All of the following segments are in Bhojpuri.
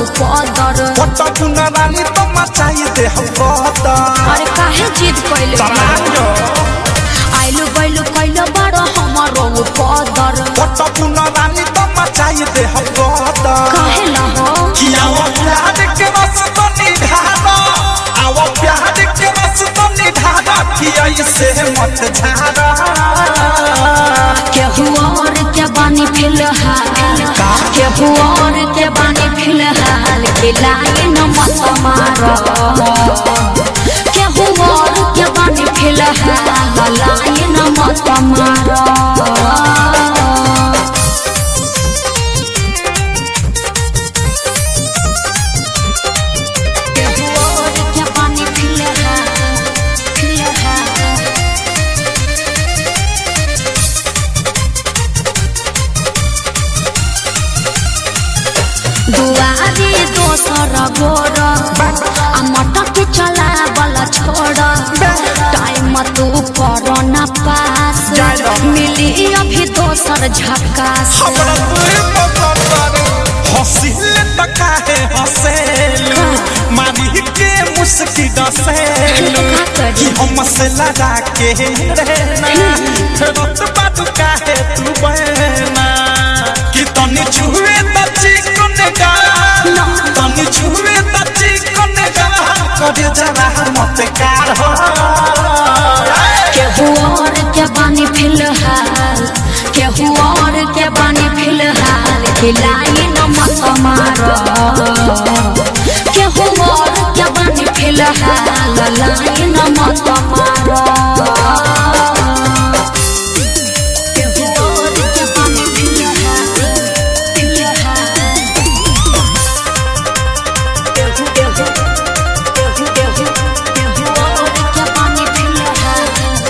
पदर पट्टा पुना रानी तो मचाई दे हम गदर अरे काहे जिद कैले चलायो आइलु गइलु कैले बड़ हमारो पदर पट्टा पुना रानी तो मचाई दे हम गदर काहे ला हो कि आओ प्यार के रस तो निधारा आओ प्यार के रस तो निधारा कि ऐसे मत झारा केहू और के बानी फिलहाल केहू और के बानी फिलहाल के लागे न मत मारो केहू और के बानी फिलहाल लागे न मत मारो केहू और के बानी फिलहाल फिलहाल दुआरी दोसर गोर आ मटक चला बला छोड़ टाइम तू कर न पास मिली अभी दोसर झकास हमरा तुए पकड़ हंसिल त काहे हंसेलू मारी के मुस्की डसेलू का करी? कि हम से लगा के रहना रत बात काहे तू बहना कि तनी छुए त चिकन गा तनी छुए त चिकन गा करे जरा मत कार हो केहू और के बानी फिलहाल केहू और के बानी फिलहाल खिलाई न मत मारो केहू और के बानी फिलहाल लाई न मत मारो केहू और के बानी फिलहाल फिलहाल केहू केहू केहू केहू केहू और के बानी फिलहाल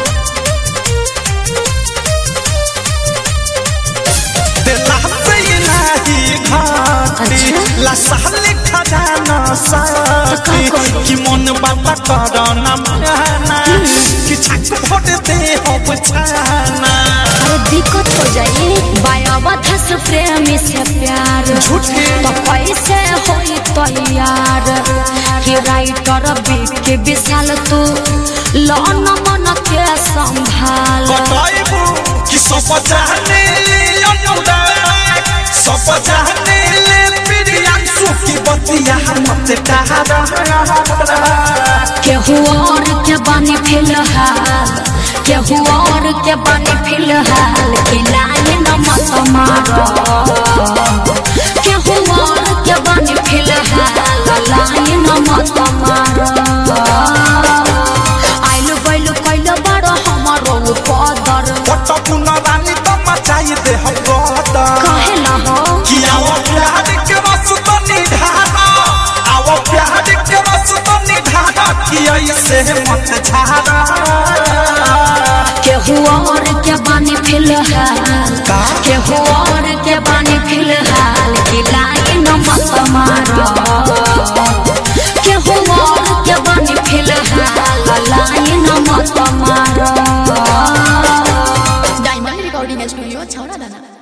दिला से इलाही घाटी अच्छा। लसाले खजाना साथी तो का करी? कि मन बाबा करना माना कि छक फोट दे हो बचाना अरे दिक्कत हो जाए बायावथा से प्रेमी से प्यार झूठे। तो कैसे होई तैयार कि राइटर के विशाल तू लौन मन के संभाल बताइबू कि सब जाने ले अनुराग सब जाने ले प्रियांशु की बतिया मत कहा केहू और के बानी फिलहाल केहू और के बानी फिलहाल खिलाए न मत मारो केहू और के बानी फिलहाल लाए न मत मारो आइलु गइलु कैलो बड़ हमारो पदर पट्टा पुना रानी तो मचाई दे हम गदर काहे ला हो कि आओ प्यार के रस तो निधारा आओ प्यार के रस तो निधारा कि ऐसे मत झारा केहू और के बानी फिलहाल का? केहू और के बानी फिलहाल खिलाए न मत मारो केहू और के बानी फिलहाल लाए न मत मारो डायमंड रिकॉर्डिंग स्टूडियो छौरा दाना